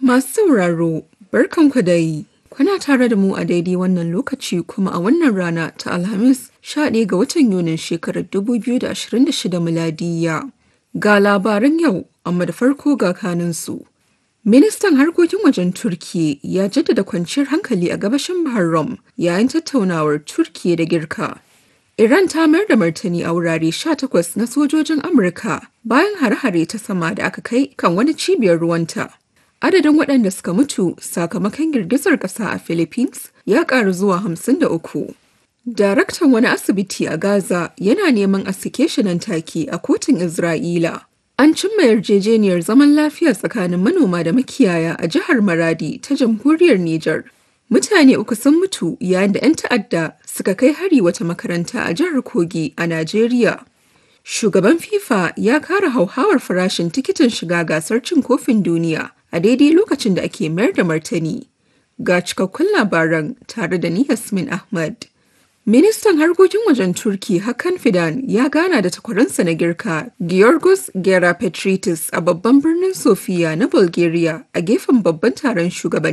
Masu sauraro, barkanku dai. Kuna tare da mu a daidai wannan lokaci kuma a wannan rana ta Alhamis 11 ga watan Yunin shekarar 2026 miladiya. Ga labaran yau, amma da farko ga kanunsu. Ministan harkokin wajen Turkiyya ya jaddada kwanciyar hankali a gabashin Bahar Rum yayin tattaunawar Turkiyya da Girka. Iran ta mayar da martani a wurare 18 na sojojin Amurka bayan hare-hare ta sama da aka kai kan wani cibiyar ruwanta. Adadin waɗanda suka mutu sakamakon girgizar ƙasa a Philippines ya ƙaru zuwa 53. Daraktan wani asibiti a Gaza yana neman a sake shi nan take a kotun Isra'ila. An cimma yarjejeniyar zaman lafiya tsakanin manoma da makiyaya a jihar Maradi ta jamhuriyar Nijar. Mutane uku sun mutu yayin da 'yan ta'adda suka kai hari wata makaranta a jihar Kogi a Najeriya. Shugaban FIFA ya kara hauhawar farashin tikitin shiga gasar cin kofin duniya a daidai lokacin da ake mayar da martani. Ga cikakkun labaran tare da ni Yasmin Ahmad. Ministan harkokin wajen Turki Hakan Fidan ya gana da takwaransa na girka Georgos Gerapetritis a babban birnin Sofia na Bulgaria a gefen babban taron shugaban